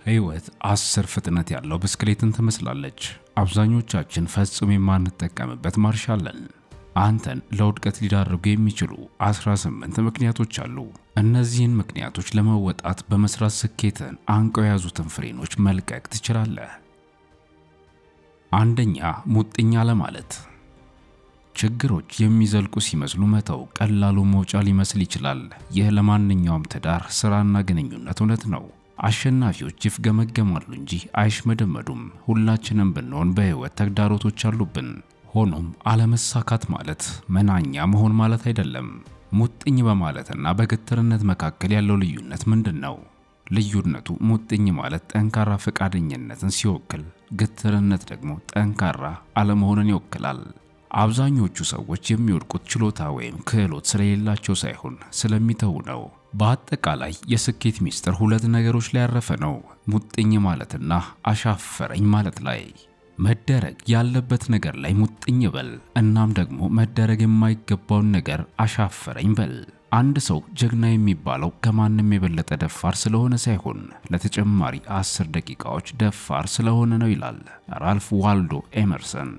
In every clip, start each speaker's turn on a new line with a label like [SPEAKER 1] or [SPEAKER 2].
[SPEAKER 1] ሕይወት አስር ፍጥነት ያለው ብስክሌትን ትመስላለች። አብዛኞቻችን ፈጽሞ የማንጠቀምበት ማርሽ አለን። አንተን ለውድቀት ሊዳርጉ የሚችሉ 18 ምክንያቶች አሉ። እነዚህን ምክንያቶች ለመወጣት በመስራት ስኬትን አንቀው የያዙትን ፍሬኖች መልቀቅ ትችላለህ። አንደኛ፣ ሙጥኝ አለማለት። ችግሮች የሚዘልቁ ሲመስሉ መተው ቀላሉ መውጫ ሊመስል ይችላል። ይህ ለማንኛውም ትዳር፣ ስራና ግንኙነት እውነት ነው። አሸናፊዎች ይፍገመገማሉ እንጂ አይሽመደመዱም። ሁላችንም ብንሆን በሕይወት ተግዳሮቶች አሉብን። ሆኖም አለመሳካት ማለት መናኛ መሆን ማለት አይደለም። ሙጥኝ በማለትና በግትርነት መካከል ያለው ልዩነት ምንድን ነው? ልዩነቱ ሙጥኝ ማለት ጠንካራ ፈቃደኝነትን ሲወክል፣ ግትርነት ደግሞ ጠንካራ አለመሆንን ይወክላል። አብዛኞቹ ሰዎች የሚወድቁት ችሎታ ወይም ክህሎት ስለሌላቸው ሳይሆን ስለሚተዉ ነው። በአጠቃላይ የስኬት ሚስጥር ሁለት ነገሮች ላይ ያረፈ ነው፤ ሙጥኝ ማለትና አሻፈረኝ ማለት ላይ። መደረግ ያለበት ነገር ላይ ሙጥኝ በል፣ እናም ደግሞ መደረግ የማይገባውን ነገር አሻፈረኝ በል። አንድ ሰው ጀግና የሚባለው ከማንም የበለጠ ደፋር ስለሆነ ሳይሆን ለተጨማሪ አስር ደቂቃዎች ደፋር ስለሆነ ነው ይላል ራልፍ ዋልዶ ኤመርሰን።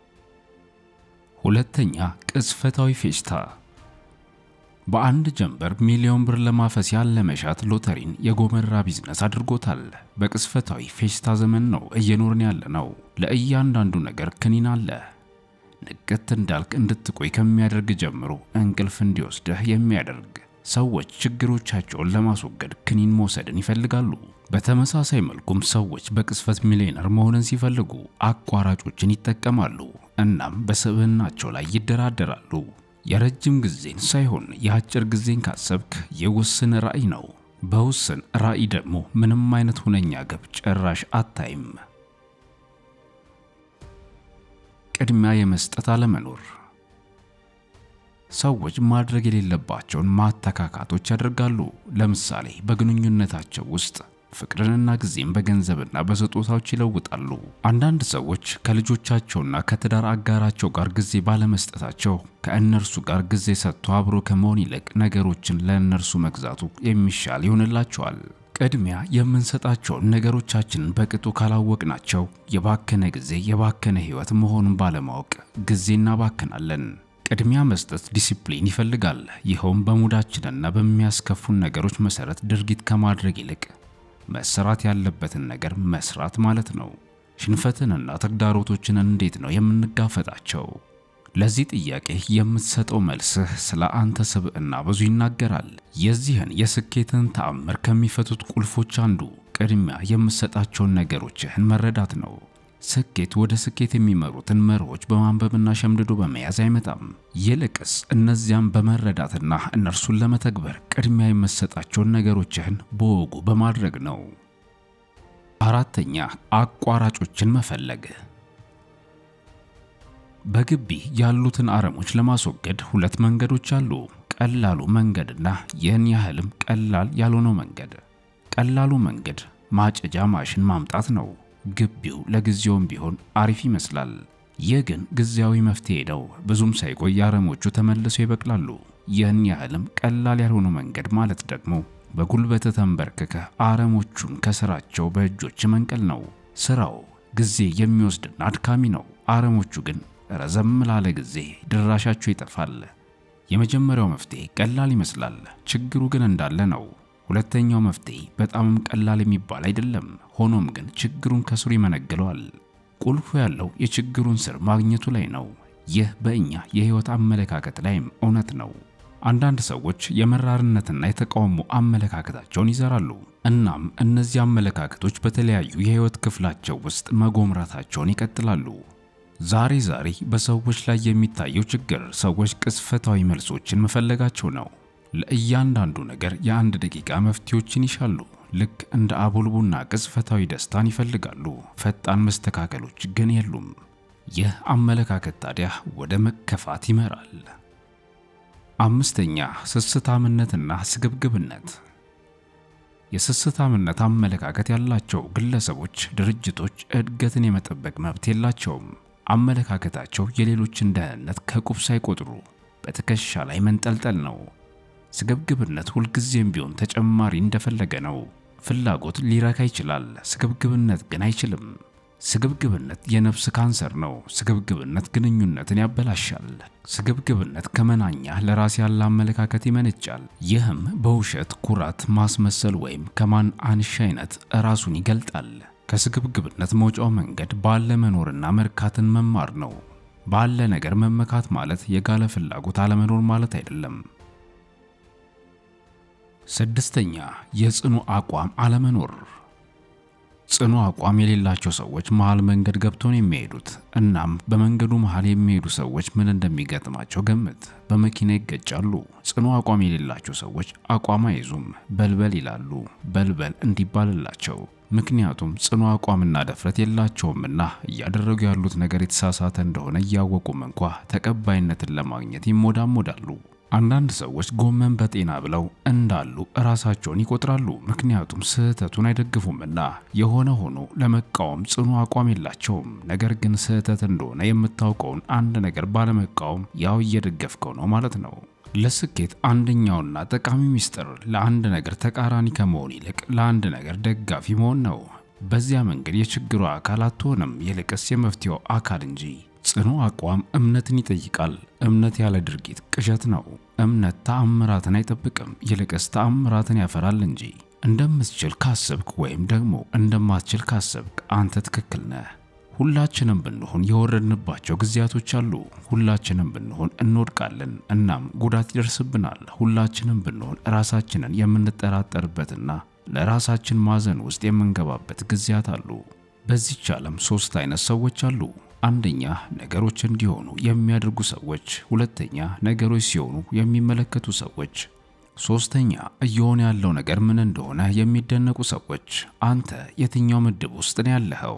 [SPEAKER 1] ሁለተኛ፣ ቅጽበታዊ ፌሽታ። በአንድ ጀንበር ሚሊዮን ብር ለማፈስ ያለ መሻት ሎተሪን የጎመራ ቢዝነስ አድርጎታል። በቅጽበታዊ ፌሽታ ዘመን ነው እየኖርን ያለ ነው። ለእያንዳንዱ ነገር ክኒን አለ። ንቅት እንዳልክ እንድትቆይ ከሚያደርግ ጀምሮ እንቅልፍ እንዲወስድህ የሚያደርግ ሰዎች ችግሮቻቸውን ለማስወገድ ክኒን መውሰድን ይፈልጋሉ። በተመሳሳይ መልኩም ሰዎች በቅጽበት ሚሊዮነር መሆንን ሲፈልጉ አቋራጮችን ይጠቀማሉ። እናም በስብዕናቸው ላይ ይደራደራሉ። የረጅም ጊዜን ሳይሆን የአጭር ጊዜን ካሰብክ የውስን ራዕይ ነው። በውስን ራዕይ ደግሞ ምንም አይነት ሁነኛ ግብ ጭራሽ አታይም። ቅድሚያ የመስጠት አለመኖር። ሰዎች ማድረግ የሌለባቸውን ማተካካቶች ያደርጋሉ። ለምሳሌ በግንኙነታቸው ውስጥ ፍቅርንና ጊዜን በገንዘብና በስጦታዎች ይለውጣሉ። አንዳንድ ሰዎች ከልጆቻቸውና ከትዳር አጋራቸው ጋር ጊዜ ባለመስጠታቸው ከእነርሱ ጋር ጊዜ ሰጥቶ አብሮ ከመሆን ይልቅ ነገሮችን ለእነርሱ መግዛቱ የሚሻል ይሆንላቸዋል። ቅድሚያ የምንሰጣቸውን ነገሮቻችንን በቅጡ ካላወቅናቸው የባከነ ጊዜ የባከነ ሕይወት መሆኑን ባለማወቅ ጊዜ እናባክናለን። ቅድሚያ መስጠት ዲሲፕሊን ይፈልጋል። ይኸውም በሙዳችንና በሚያስከፉን ነገሮች መሰረት ድርጊት ከማድረግ ይልቅ መሰራት ያለበትን ነገር መስራት ማለት ነው። ሽንፈትንና ተግዳሮቶችን እንዴት ነው የምንጋፈጣቸው? ለዚህ ጥያቄ የምትሰጠው መልስህ ስለ አንተ ስብዕና ብዙ ይናገራል። የዚህን የስኬትን ተአምር ከሚፈቱት ቁልፎች አንዱ ቅድሚያ የምትሰጣቸውን ነገሮችህን መረዳት ነው። ስኬት ወደ ስኬት የሚመሩትን መርሆች በማንበብና ሸምድዶ በመያዝ አይመጣም። ይልቅስ እነዚያም በመረዳትና እነርሱን ለመተግበር ቅድሚያ የምትሰጣቸውን ነገሮችህን በወጉ በማድረግ ነው። አራተኛ አቋራጮችን መፈለግ። በግቢ ያሉትን አረሞች ለማስወገድ ሁለት መንገዶች አሉ። ቀላሉ መንገድና ይህን ያህልም ቀላል ያልሆነው መንገድ። ቀላሉ መንገድ ማጨጃ ማሽን ማምጣት ነው። ግቢው ለጊዜውም ቢሆን አሪፍ ይመስላል። ይህ ግን ጊዜያዊ መፍትሄ ነው። ብዙም ሳይቆይ አረሞቹ ተመልሰው ይበቅላሉ። ይህን ያህልም ቀላል ያልሆነው መንገድ ማለት ደግሞ በጉልበት ተንበርክከህ አረሞቹን ከስራቸው በእጆች መንቀል ነው። ስራው ጊዜ የሚወስድና አድካሚ ነው። አረሞቹ ግን ረዘም ላለ ጊዜ ድራሻቸው ይጠፋል። የመጀመሪያው መፍትሄ ቀላል ይመስላል፣ ችግሩ ግን እንዳለ ነው። ሁለተኛው መፍትሄ በጣምም ቀላል የሚባል አይደለም። ሆኖም ግን ችግሩን ከስሩ ይመነግለዋል። ቁልፉ ያለው የችግሩን ስር ማግኘቱ ላይ ነው። ይህ በእኛ የህይወት አመለካከት ላይም እውነት ነው። አንዳንድ ሰዎች የመራርነትና የተቃውሞ አመለካከታቸውን ይዘራሉ። እናም እነዚህ አመለካከቶች በተለያዩ የህይወት ክፍላቸው ውስጥ መጎምራታቸውን ይቀጥላሉ። ዛሬ ዛሬ በሰዎች ላይ የሚታየው ችግር ሰዎች ቅጽበታዊ መልሶችን መፈለጋቸው ነው። ለእያንዳንዱ ነገር የአንድ ደቂቃ መፍትሄዎችን ይሻሉ። ልክ እንደ አቦል ቡና ቅጽበታዊ ደስታን ይፈልጋሉ። ፈጣን መስተካከሎች ግን የሉም። ይህ አመለካከት ታዲያ ወደ መከፋት ይመራል። አምስተኛ ስስታምነትና ስግብግብነት። የስስታምነት አመለካከት ያላቸው ግለሰቦች፣ ድርጅቶች እድገትን የመጠበቅ መብት የላቸውም። አመለካከታቸው የሌሎችን ደህንነት ከቁብ ሳይቆጥሩ በትከሻ ላይ መንጠልጠል ነው። ስግብግብነት ሁልጊዜም ቢሆን ተጨማሪ እንደፈለገ ነው። ፍላጎት ሊረካ ይችላል፣ ስግብግብነት ግን አይችልም። ስግብግብነት የነፍስ ካንሰር ነው። ስግብግብነት ግንኙነትን ያበላሻል። ስግብግብነት ከመናኛ ለራስ ያለ አመለካከት ይመነጫል። ይህም በውሸት ኩራት፣ ማስመሰል ወይም ከማን አንሽ አይነት ራሱን ይገልጣል። ከስግብግብነት መውጫው መንገድ ባለ መኖርና መርካትን መማር ነው። ባለ ነገር መመካት ማለት የጋለ ፍላጎት አለመኖር ማለት አይደለም። ስድስተኛ የጽኑ አቋም አለመኖር። ጽኑ አቋም የሌላቸው ሰዎች መሃል መንገድ ገብተው ነው የሚሄዱት። እናም በመንገዱ መሃል የሚሄዱ ሰዎች ምን እንደሚገጥማቸው ገምት። በመኪና ይገጫሉ። ጽኑ አቋም የሌላቸው ሰዎች አቋም አይዙም፣ በልበል ይላሉ። በልበል እንዲባልላቸው ምክንያቱም ጽኑ አቋምና ድፍረት የላቸውምና እያደረጉ ያሉት ነገር የተሳሳተ እንደሆነ እያወቁም እንኳ ተቀባይነትን ለማግኘት ይሞዳሞዳሉ። አንዳንድ ሰዎች ጎመን በጤና ብለው እንዳሉ እራሳቸውን ይቆጥራሉ። ምክንያቱም ስህተቱን አይደግፉምና። የሆነ ሆኖ ለመቃወም ጽኑ አቋም የላቸውም። ነገር ግን ስህተት እንደሆነ የምታውቀውን አንድ ነገር ባለመቃወም ያው እየደገፍከው ነው ማለት ነው። ለስኬት አንደኛውና ጠቃሚ ሚስጥር ለአንድ ነገር ተቃራኒ ከመሆን ይልቅ ለአንድ ነገር ደጋፊ መሆን ነው። በዚያ መንገድ የችግሩ አካል አትሆንም፣ ይልቅስ የመፍትሄው አካል እንጂ። ጽኑ አቋም እምነትን ይጠይቃል። እምነት ያለ ድርጊት ቅዠት ነው። እምነት ተአምራትን አይጠብቅም፣ ይልቅስ ተአምራትን ያፈራል እንጂ። እንደምትችል ካሰብክ ወይም ደግሞ እንደማትችል ካሰብክ አንተ ትክክል ነህ። ሁላችንም ብንሆን የወረድንባቸው ጊዜያቶች አሉ። ሁላችንም ብንሆን እንወድቃለን፣ እናም ጉዳት ይደርስብናል። ሁላችንም ብንሆን ራሳችንን የምንጠራጠርበትና ለራሳችን ማዘን ውስጥ የምንገባበት ጊዜያት አሉ። በዚች ዓለም ሶስት አይነት ሰዎች አሉ። አንደኛ ነገሮች እንዲሆኑ የሚያደርጉ ሰዎች፣ ሁለተኛ ነገሮች ሲሆኑ የሚመለከቱ ሰዎች፣ ሶስተኛ እየሆነ ያለው ነገር ምን እንደሆነ የሚደነቁ ሰዎች። አንተ የትኛው ምድብ ውስጥ ነው ያለኸው?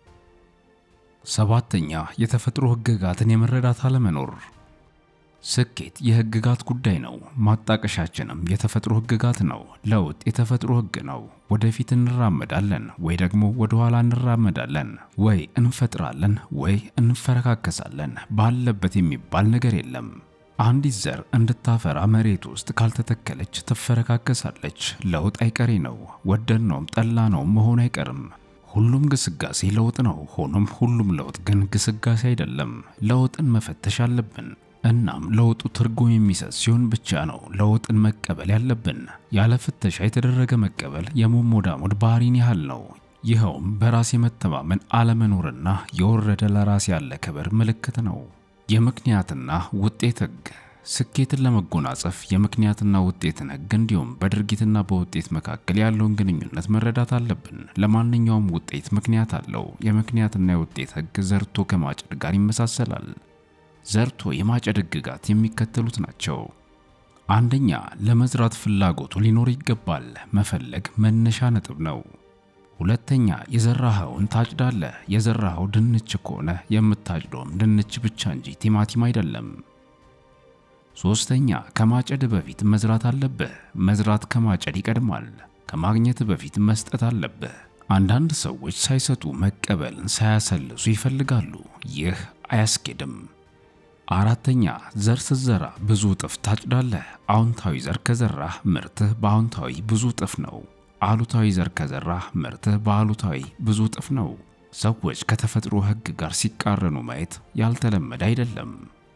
[SPEAKER 1] ሰባተኛ የተፈጥሮ ሕግጋትን የመረዳት አለመኖር። ስኬት የሕግጋት ጉዳይ ነው። ማጣቀሻችንም የተፈጥሮ ሕግጋት ነው። ለውጥ የተፈጥሮ ሕግ ነው። ወደፊት እንራመዳለን ወይ ደግሞ ወደ ኋላ እንራመዳለን፣ ወይ እንፈጥራለን ወይ እንፈረካከሳለን። ባለበት የሚባል ነገር የለም። አንዲት ዘር እንድታፈራ መሬት ውስጥ ካልተተከለች ትፈረካከሳለች። ለውጥ አይቀሬ ነው። ወደድነውም ጠላነውም መሆን አይቀርም። ሁሉም ግስጋሴ ለውጥ ነው። ሆኖም ሁሉም ለውጥ ግን ግስጋሴ አይደለም። ለውጥን መፈተሽ አለብን። እናም ለውጡ ትርጉም የሚሰጥ ሲሆን ብቻ ነው ለውጥን መቀበል ያለብን። ያለ ፍተሻ የተደረገ መቀበል የሞሞዳሞድ ባህሪን ያህል ነው። ይኸውም በራስ የመተማመን አለመኖርና የወረደ ለራስ ያለ ክብር ምልክት ነው። የምክንያትና ውጤት ሕግ ስኬትን ለመጎናጸፍ የምክንያትና ውጤትን ሕግ እንዲሁም በድርጊትና በውጤት መካከል ያለውን ግንኙነት መረዳት አለብን። ለማንኛውም ውጤት ምክንያት አለው። የምክንያትና የውጤት ሕግ ዘርቶ ከማጨድ ጋር ይመሳሰላል። ዘርቶ የማጨድ ሕግጋት የሚከተሉት ናቸው። አንደኛ፣ ለመዝራት ፍላጎቱ ሊኖር ይገባል። መፈለግ መነሻ ነጥብ ነው። ሁለተኛ፣ የዘራኸውን ታጭዳለህ። የዘራኸው ድንች ከሆነ የምታጭደውም ድንች ብቻ እንጂ ቲማቲም አይደለም። ሶስተኛ፣ ከማጨድ በፊት መዝራት አለብህ። መዝራት ከማጨድ ይቀድማል። ከማግኘት በፊት መስጠት አለብህ። አንዳንድ ሰዎች ሳይሰጡ መቀበልን ሳያሰልሱ ይፈልጋሉ። ይህ አያስኬድም። አራተኛ ዘር ስትዘራ ብዙ እጥፍ ታጭዳለህ። አዎንታዊ ዘር ከዘራህ ምርትህ በአዎንታዊ ብዙ እጥፍ ነው። አሉታዊ ዘር ከዘራህ ምርትህ በአሉታዊ ብዙ እጥፍ ነው። ሰዎች ከተፈጥሮ ሕግ ጋር ሲቃረኑ ማየት ያልተለመደ አይደለም።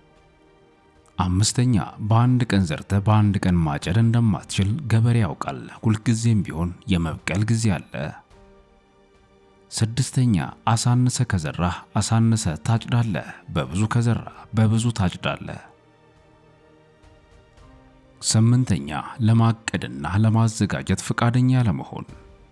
[SPEAKER 1] አምስተኛ በአንድ ቀን ዘርተህ በአንድ ቀን ማጨድ እንደማትችል ገበሬ ያውቃል። ሁልጊዜም ቢሆን የመብቀል ጊዜ አለ። ስድስተኛ አሳንሰ ከዘራህ አሳንሰ ታጭዳለህ። በብዙ ከዘራህ በብዙ ታጭዳለህ። ስምንተኛ ለማቀድና ለማዘጋጀት ፈቃደኛ ለመሆን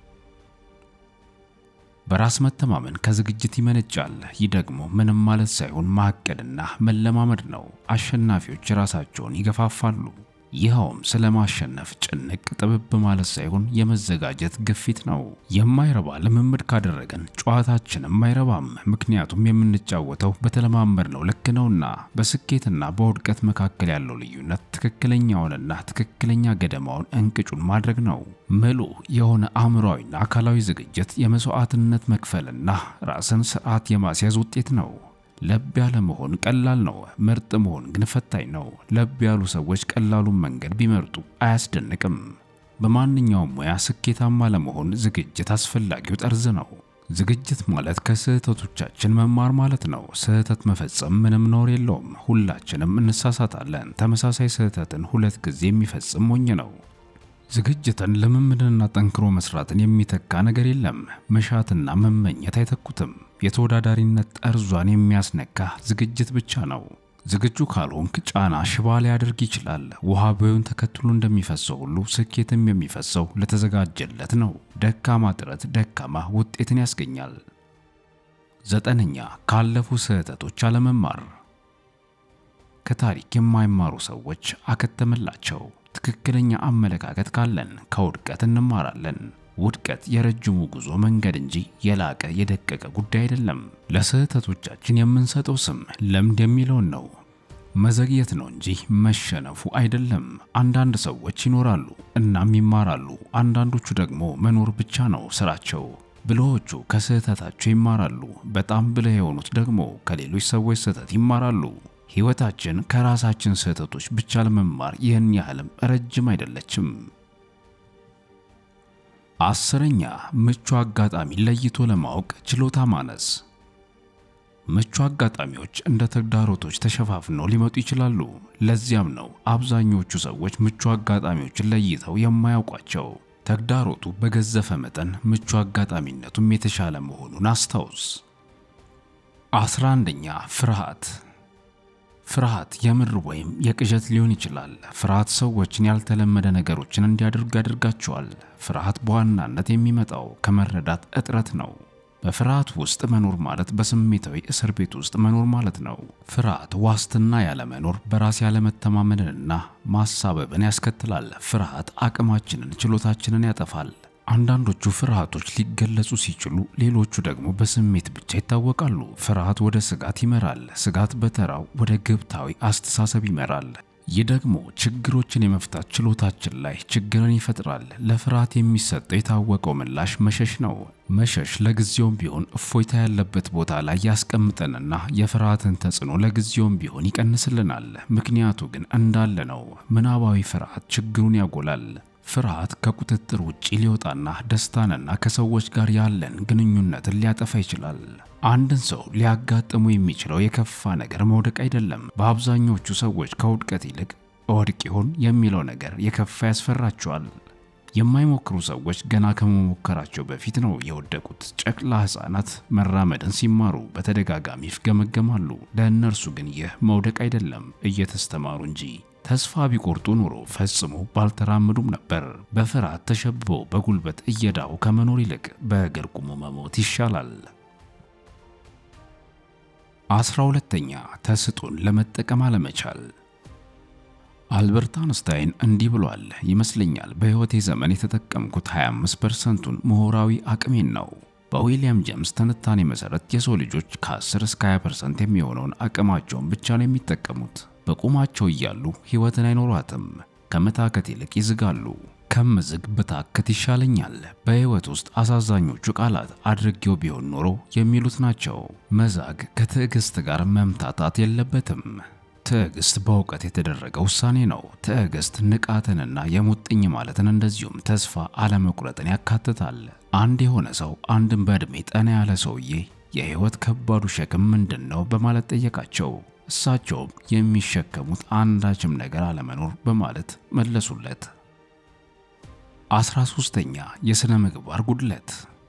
[SPEAKER 1] በራስ መተማመን ከዝግጅት ይመነጫል። ይህ ደግሞ ምንም ማለት ሳይሆን ማቀድና መለማመድ ነው። አሸናፊዎች ራሳቸውን ይገፋፋሉ። ይኸውም ስለ ማሸነፍ ጭንቅ ጥብብ ማለት ሳይሆን የመዘጋጀት ግፊት ነው። የማይረባ ልምምድ ካደረገን ጨዋታችንም አይረባም። ምክንያቱም የምንጫወተው በተለማመድነው ልክ ነውና። በስኬትና በውድቀት መካከል ያለው ልዩነት ትክክለኛውንና ትክክለኛ ገደማውን እንቅጩን ማድረግ ነው። ምሉ የሆነ አእምሯዊና አካላዊ ዝግጅት የመስዋዕትነት መክፈልና ራስን ስርዓት የማስያዝ ውጤት ነው። ለብ ያለ መሆን ቀላል ነው። ምርጥ መሆን ግን ፈታኝ ነው። ለብ ያሉ ሰዎች ቀላሉን መንገድ ቢመርጡ አያስደንቅም። በማንኛውም ሙያ ስኬታማ ለመሆን ዝግጅት አስፈላጊው ጠርዝ ነው። ዝግጅት ማለት ከስህተቶቻችን መማር ማለት ነው። ስህተት መፈጸም ምንም ነውር የለውም። ሁላችንም እንሳሳታለን። ተመሳሳይ ስህተትን ሁለት ጊዜ የሚፈጽም ሞኝ ነው። ዝግጅትን ልምምድንና ጠንክሮ መስራትን የሚተካ ነገር የለም። መሻትና መመኘት አይተኩትም። የተወዳዳሪነት ጠርዟን የሚያስነካ ዝግጅት ብቻ ነው። ዝግጁ ካልሆንክ ጫና ሽባ ሊያደርግ ይችላል። ውሃ ቦዩን ተከትሎ እንደሚፈሰው ሁሉ ስኬትም የሚፈሰው ለተዘጋጀለት ነው። ደካማ ጥረት ደካማ ውጤትን ያስገኛል። ዘጠነኛ ካለፉ ስህተቶች አለመማር። ከታሪክ የማይማሩ ሰዎች አከተመላቸው። ትክክለኛ አመለካከት ካለን ከውድቀት እንማራለን። ውድቀት የረጅሙ ጉዞ መንገድ እንጂ የላቀ የደቀቀ ጉዳይ አይደለም። ለስህተቶቻችን የምንሰጠው ስም ለምድ የሚለውን ነው። መዘግየት ነው እንጂ መሸነፉ አይደለም። አንዳንድ ሰዎች ይኖራሉ እናም ይማራሉ። አንዳንዶቹ ደግሞ መኖር ብቻ ነው ስራቸው። ብልሆቹ ከስህተታቸው ይማራሉ። በጣም ብልህ የሆኑት ደግሞ ከሌሎች ሰዎች ስህተት ይማራሉ። ሕይወታችን ከራሳችን ስህተቶች ብቻ ለመማር ይህን ያህልም ረጅም አይደለችም። አስረኛ ምቹ አጋጣሚ ለይቶ ለማወቅ ችሎታ ማነስ። ምቹ አጋጣሚዎች እንደ ተግዳሮቶች ተሸፋፍነው ሊመጡ ይችላሉ። ለዚያም ነው አብዛኞቹ ሰዎች ምቹ አጋጣሚዎችን ለይተው የማያውቋቸው። ተግዳሮቱ በገዘፈ መጠን ምቹ አጋጣሚነቱም የተሻለ መሆኑን አስታውስ። አስራ አንደኛ ፍርሃት ፍርሃት የምር ወይም የቅዠት ሊሆን ይችላል። ፍርሃት ሰዎችን ያልተለመደ ነገሮችን እንዲያደርጉ ያደርጋቸዋል። ፍርሃት በዋናነት የሚመጣው ከመረዳት እጥረት ነው። በፍርሃት ውስጥ መኖር ማለት በስሜታዊ እስር ቤት ውስጥ መኖር ማለት ነው። ፍርሃት ዋስትና ያለመኖር፣ በራስ ያለመተማመንንና ማሳበብን ያስከትላል። ፍርሃት አቅማችንን፣ ችሎታችንን ያጠፋል። አንዳንዶቹ ፍርሃቶች ሊገለጹ ሲችሉ፣ ሌሎቹ ደግሞ በስሜት ብቻ ይታወቃሉ። ፍርሃት ወደ ስጋት ይመራል። ስጋት በተራው ወደ ግብታዊ አስተሳሰብ ይመራል። ይህ ደግሞ ችግሮችን የመፍታት ችሎታችን ላይ ችግርን ይፈጥራል። ለፍርሃት የሚሰጠው የታወቀው ምላሽ መሸሽ ነው። መሸሽ ለጊዜውም ቢሆን እፎይታ ያለበት ቦታ ላይ ያስቀምጠንና የፍርሃትን ተጽዕኖ ለጊዜውም ቢሆን ይቀንስልናል። ምክንያቱ ግን እንዳለ ነው። ምናባዊ ፍርሃት ችግሩን ያጎላል። ፍርሃት ከቁጥጥር ውጪ ሊወጣና ደስታንና ከሰዎች ጋር ያለን ግንኙነትን ሊያጠፋ ይችላል። አንድን ሰው ሊያጋጥሙ የሚችለው የከፋ ነገር መውደቅ አይደለም። በአብዛኞቹ ሰዎች ከውድቀት ይልቅ እወድቅ ይሆን የሚለው ነገር የከፋ ያስፈራቸዋል። የማይሞክሩ ሰዎች ገና ከመሞከራቸው በፊት ነው የወደቁት። ጨቅላ ሕፃናት መራመድን ሲማሩ በተደጋጋሚ ይፍገመገማሉ። ለእነርሱ ግን ይህ መውደቅ አይደለም፣ እየተስተማሩ እንጂ። ተስፋ ቢቆርጡ ኖሮ ፈጽሞ ባልተራመዱም ነበር። በፍርሃት ተሸብበው በጉልበት እየዳው ከመኖር ይልቅ በእግር ቁሞ መሞት ይሻላል። አስራ ሁለተኛ ተስጦን ለመጠቀም አለመቻል። አልበርት አንስታይን እንዲህ ብሏል ይመስለኛል በሕይወቴ ዘመን የተጠቀምኩት 25 ፐርሰንቱን ምሁራዊ አቅሜን ነው። በዊሊያም ጄምስ ትንታኔ መሠረት የሰው ልጆች ከ10 እስከ 20 ፐርሰንት የሚሆነውን አቅማቸውን ብቻ ነው የሚጠቀሙት። በቁማቸው እያሉ ሕይወትን አይኖሯትም። ከመታከት ይልቅ ይዝጋሉ። ከምዝግ ብታክት ይሻለኛል። በሕይወት ውስጥ አሳዛኞቹ ቃላት አድርጌው ቢሆን ኖሮ የሚሉት ናቸው። መዛግ ከትዕግሥት ጋር መምታታት የለበትም። ትዕግሥት በእውቀት የተደረገ ውሳኔ ነው። ትዕግሥት ንቃትንና የሙጥኝ ማለትን እንደዚሁም ተስፋ አለመቁረጥን ያካትታል። አንድ የሆነ ሰው አንድን በዕድሜ ጠና ያለ ሰውዬ የሕይወት ከባዱ ሸክም ምንድን ነው በማለት ጠየቃቸው። እሳቸውም የሚሸከሙት አንዳችም ነገር አለመኖር በማለት መለሱለት። አስራ ሦስተኛ የሥነ ምግባር ጉድለት።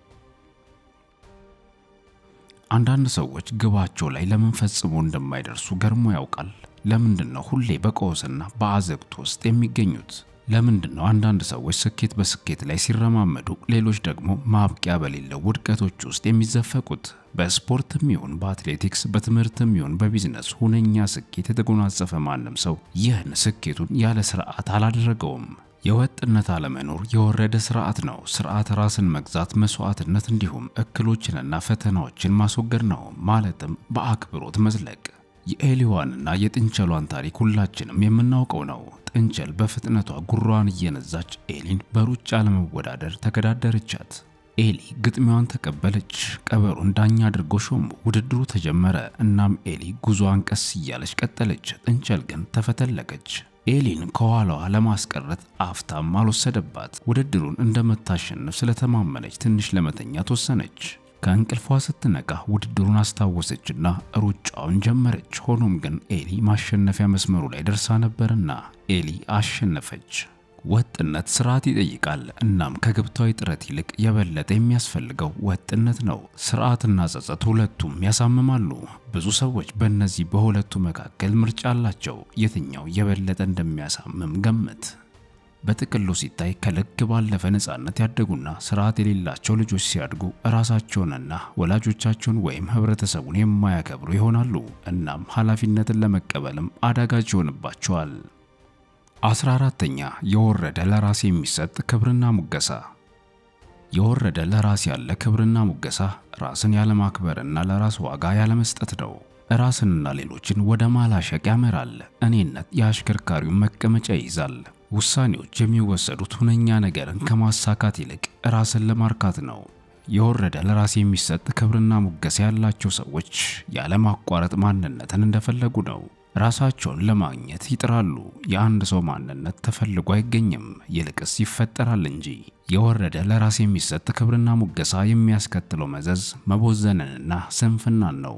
[SPEAKER 1] አንዳንድ ሰዎች ግባቸው ላይ ለምን ፈጽሞ እንደማይደርሱ ገርሞ ያውቃል። ለምንድን ነው ሁሌ በቀውስና በአዘቅት ውስጥ የሚገኙት? ለምንድን ነው አንዳንድ ሰዎች ስኬት በስኬት ላይ ሲረማመዱ፣ ሌሎች ደግሞ ማብቂያ በሌለው ውድቀቶች ውስጥ የሚዘፈቁት? በስፖርትም ይሁን በአትሌቲክስ፣ በትምህርትም ይሁን በቢዝነስ ሁነኛ ስኬት የተጎናጸፈ ማንም ሰው ይህን ስኬቱን ያለ ስርዓት አላደረገውም። የወጥነት አለመኖር የወረደ ስርዓት ነው። ስርዓት ራስን መግዛት፣ መስዋዕትነት፣ እንዲሁም እክሎችንና ፈተናዎችን ማስወገድ ነው። ማለትም በአክብሮት መዝለቅ። የኤሊዋንና የጥንቸሏን ታሪክ ሁላችንም የምናውቀው ነው። ጥንቸል በፍጥነቷ ጉሯን እየነዛች ኤሊን በሩጫ ለመወዳደር ተገዳደረቻት። ኤሊ ግጥሚያዋን ተቀበለች። ቀበሮን ዳኛ አድርጎ ሾሙ። ውድድሩ ተጀመረ። እናም ኤሊ ጉዞዋን ቀስ እያለች ቀጠለች። ጥንቸል ግን ተፈተለቀች። ኤሊን ከኋላዋ ለማስቀረት አፍታም አልወሰደባት። ውድድሩን እንደምታሸንፍ ስለተማመነች ትንሽ ለመተኛት ወሰነች። ከእንቅልፏ ስትነቃ ውድድሩን አስታወሰችና ሩጫውን ጀመረች። ሆኖም ግን ኤሊ ማሸነፊያ መስመሩ ላይ ደርሳ ነበርና ኤሊ አሸነፈች። ወጥነት ስርዓት ይጠይቃል። እናም ከግብታዊ ጥረት ይልቅ የበለጠ የሚያስፈልገው ወጥነት ነው። ስርዓትና ጸጸት ሁለቱም ያሳምማሉ። ብዙ ሰዎች በእነዚህ በሁለቱ መካከል ምርጫ አላቸው። የትኛው የበለጠ እንደሚያሳምም ገምት። በጥቅሉ ሲታይ ከልክ ባለፈ ነፃነት ያደጉና ስርዓት የሌላቸው ልጆች ሲያድጉ ራሳቸውንና ወላጆቻቸውን ወይም ህብረተሰቡን የማያከብሩ ይሆናሉ። እናም ኃላፊነትን ለመቀበልም አዳጋች ይሆንባቸዋል። አስራ አራተኛ የወረደ ለራስ የሚሰጥ ክብርና ሙገሳ። የወረደ ለራስ ያለ ክብርና ሙገሳ ራስን ያለማክበርና ለራስ ዋጋ ያለመስጠት ነው። ራስንና ሌሎችን ወደ ማላሸቅ ያመራል። እኔነት የአሽከርካሪውን መቀመጫ ይይዛል። ውሳኔዎች የሚወሰዱት ሁነኛ ነገርን ከማሳካት ይልቅ ራስን ለማርካት ነው። የወረደ ለራስ የሚሰጥ ክብርና ሙገሳ ያላቸው ሰዎች ያለማቋረጥ ማንነትን እንደፈለጉ ነው። ራሳቸውን ለማግኘት ይጥራሉ። የአንድ ሰው ማንነት ተፈልጎ አይገኝም፣ ይልቅስ ይፈጠራል እንጂ። የወረደ ለራስ የሚሰጥ ክብርና ሙገሳ የሚያስከትለው መዘዝ መቦዘንንና ስንፍናን ነው።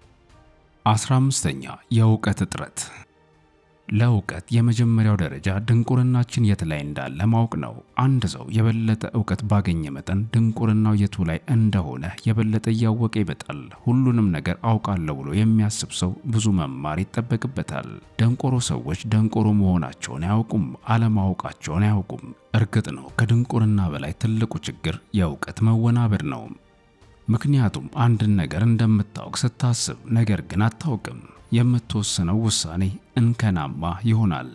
[SPEAKER 1] አስራ አምስተኛ የእውቀት እጥረት። ለእውቀት የመጀመሪያው ደረጃ ድንቁርናችን የት ላይ እንዳለ ማወቅ ነው። አንድ ሰው የበለጠ እውቀት ባገኘ መጠን ድንቁርናው የቱ ላይ እንደሆነ የበለጠ እያወቀ ይመጣል። ሁሉንም ነገር አውቃለሁ ብሎ የሚያስብ ሰው ብዙ መማር ይጠበቅበታል። ደንቆሮ ሰዎች ደንቆሮ መሆናቸውን አያውቁም፣ አለማወቃቸውን አያውቁም። እርግጥ ነው ከድንቁርና በላይ ትልቁ ችግር የእውቀት መወናበድ ነው። ምክንያቱም አንድን ነገር እንደምታውቅ ስታስብ፣ ነገር ግን አታውቅም። የምትወስነው ውሳኔ እንከናማ ይሆናል።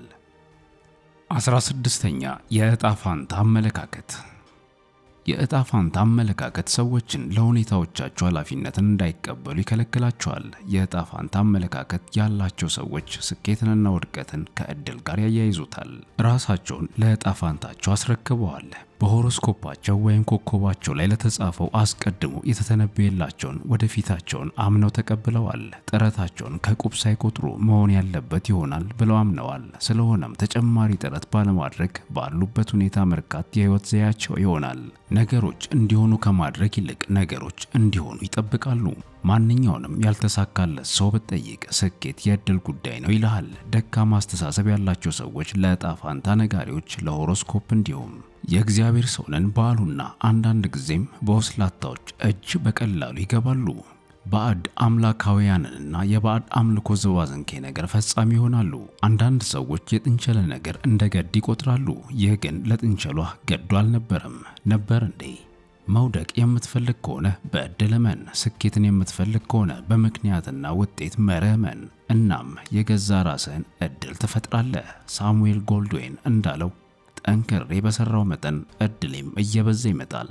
[SPEAKER 1] አስራ ስድስተኛ የዕጣ ፋንታ አመለካከት። የዕጣ ፋንታ አመለካከት ሰዎችን ለሁኔታዎቻቸው ኃላፊነትን እንዳይቀበሉ ይከለክላቸዋል። የዕጣ ፋንታ አመለካከት ያላቸው ሰዎች ስኬትንና ውድቀትን ከእድል ጋር ያያይዙታል። ራሳቸውን ለዕጣ ፋንታቸው አስረክበዋል። በሆሮስኮፓቸው ወይም ኮከባቸው ላይ ለተጻፈው አስቀድሞ የተተነበየላቸውን ወደፊታቸውን አምነው ተቀብለዋል። ጥረታቸውን ከቁብ ሳይቆጥሩ መሆን ያለበት ይሆናል ብለው አምነዋል። ስለሆነም ተጨማሪ ጥረት ባለማድረግ ባሉበት ሁኔታ መርካት የህይወት ዘያቸው ይሆናል። ነገሮች እንዲሆኑ ከማድረግ ይልቅ ነገሮች እንዲሆኑ ይጠብቃሉ። ማንኛውንም ያልተሳካለት ሰው ብትጠይቅ ስኬት የእድል ጉዳይ ነው ይልሃል። ደካማ አስተሳሰብ ያላቸው ሰዎች ለዕጣ ፋንታ ነጋሪዎች፣ ለሆሮስኮፕ እንዲሁም የእግዚአብሔር ሰው ነን ባሉና አንዳንድ ጊዜም በወስላታዎች እጅ በቀላሉ ይገባሉ። ባዕድ አምላካውያንንና የባዕድ አምልኮ ዝባዝንኬ ነገር ፈጻሚ ይሆናሉ። አንዳንድ ሰዎች የጥንቸለ ነገር እንደ ገድ ይቆጥራሉ። ይህ ግን ለጥንቸሏ ገዱ አልነበረም። ነበር እንዴ? መውደቅ የምትፈልግ ከሆነ በዕድል እመን። ስኬትን የምትፈልግ ከሆነ በምክንያትና ውጤት መርህ እመን። እናም የገዛ ራስህን ዕድል ትፈጥራለህ። ሳሙኤል ጎልድዌን እንዳለው ጠንክሬ በሰራው መጠን ዕድሌም እየበዛ ይመጣል።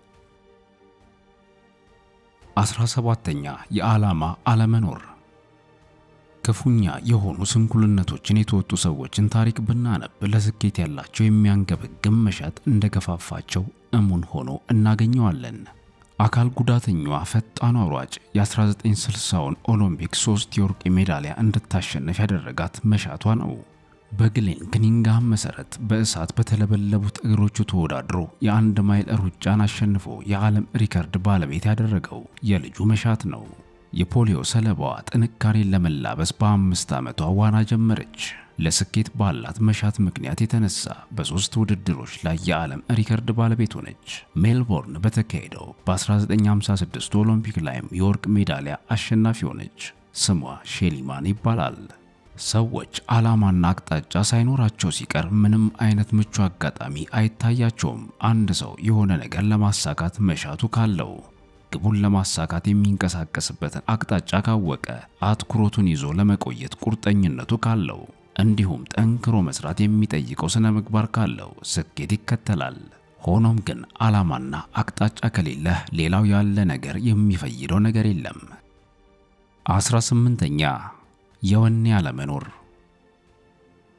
[SPEAKER 1] አስራ ሰባተኛ የዓላማ አለመኖር። ክፉኛ የሆኑ ስንኩልነቶችን የተወጡ ሰዎችን ታሪክ ብናነብ ለስኬት ያላቸው የሚያንገበግም መሻት እንደገፋፋቸው እሙን ሆኖ እናገኘዋለን። አካል ጉዳተኛዋ ፈጣኗ ሯጭ የ1960ውን ኦሎምፒክ ሶስት የወርቅ ሜዳሊያ እንድታሸንፍ ያደረጋት መሻቷ ነው። በግሌን ክኒንግሃም መሰረት በእሳት በተለበለቡት እግሮቹ ተወዳድሮ የአንድ ማይል ሩጫን አሸንፎ የዓለም ሪከርድ ባለቤት ያደረገው የልጁ መሻት ነው። የፖሊዮ ሰለባዋ ጥንካሬን ለመላበስ በአምስት ዓመቷ ዋና ጀመረች። ለስኬት ባላት መሻት ምክንያት የተነሳ በሦስት ውድድሮች ላይ የዓለም ሪከርድ ባለቤት ሆነች። ሜልቦርን በተካሄደው በ1956 ኦሎምፒክ ላይም የወርቅ ሜዳሊያ አሸናፊ ሆነች። ስሟ ሼሊማን ይባላል። ሰዎች ዓላማና አቅጣጫ ሳይኖራቸው ሲቀር ምንም አይነት ምቹ አጋጣሚ አይታያቸውም። አንድ ሰው የሆነ ነገር ለማሳካት መሻቱ ካለው ግቡን ለማሳካት የሚንቀሳቀስበትን አቅጣጫ ካወቀ፣ አትኩሮቱን ይዞ ለመቆየት ቁርጠኝነቱ ካለው፣ እንዲሁም ጠንክሮ መስራት የሚጠይቀው ስነ ምግባር ካለው ስኬት ይከተላል። ሆኖም ግን ዓላማና አቅጣጫ ከሌለህ ሌላው ያለ ነገር የሚፈይደው ነገር የለም። አስራ ስምንተኛ የወኔ አለመኖር።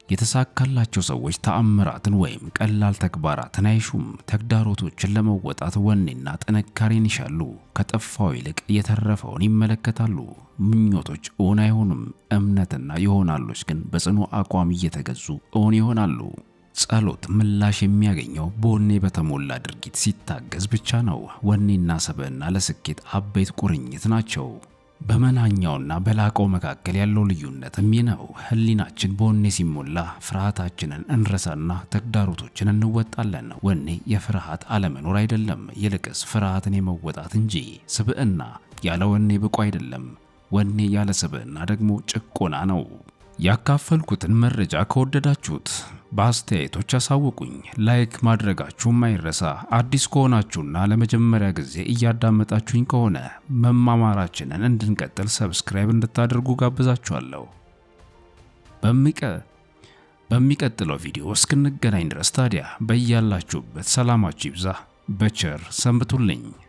[SPEAKER 1] የተሳካላቸው ሰዎች ተአምራትን ወይም ቀላል ተግባራትን አይሹም። ተግዳሮቶችን ለመወጣት ወኔና ጥንካሬን ይሻሉ። ከጠፋው ይልቅ የተረፈውን ይመለከታሉ። ምኞቶች እውን አይሆኑም፣ እምነትና ይሆናሎች ግን በጽኑ አቋም እየተገዙ እውን ይሆናሉ። ጸሎት ምላሽ የሚያገኘው በወኔ በተሞላ ድርጊት ሲታገዝ ብቻ ነው። ወኔና ሰብዕና ለስኬት አበይት ቁርኝት ናቸው። በመናኛውና በላቀው መካከል ያለው ልዩነትም ይህ ነው። ሕሊናችን በወኔ ሲሞላ ፍርሃታችንን እንረሳና ተግዳሮቶችን እንወጣለን። ወኔ የፍርሃት አለመኖር አይደለም፣ ይልቅስ ፍርሃትን የመወጣት እንጂ። ስብዕና ያለ ወኔ ብቁ አይደለም። ወኔ ያለ ስብዕና ደግሞ ጭቆና ነው። ያካፈልኩትን መረጃ ከወደዳችሁት በአስተያየቶች አሳውቁኝ። ላይክ ማድረጋችሁም አይረሳ። አዲስ ከሆናችሁና ለመጀመሪያ ጊዜ እያዳመጣችሁኝ ከሆነ መማማራችንን እንድንቀጥል ሰብስክራይብ እንድታደርጉ ጋብዛችኋለሁ። በሚቀ በሚቀጥለው ቪዲዮ እስክንገናኝ ድረስ ታዲያ በያላችሁበት ሰላማችሁ ይብዛ። በቸር ሰንብቱልኝ።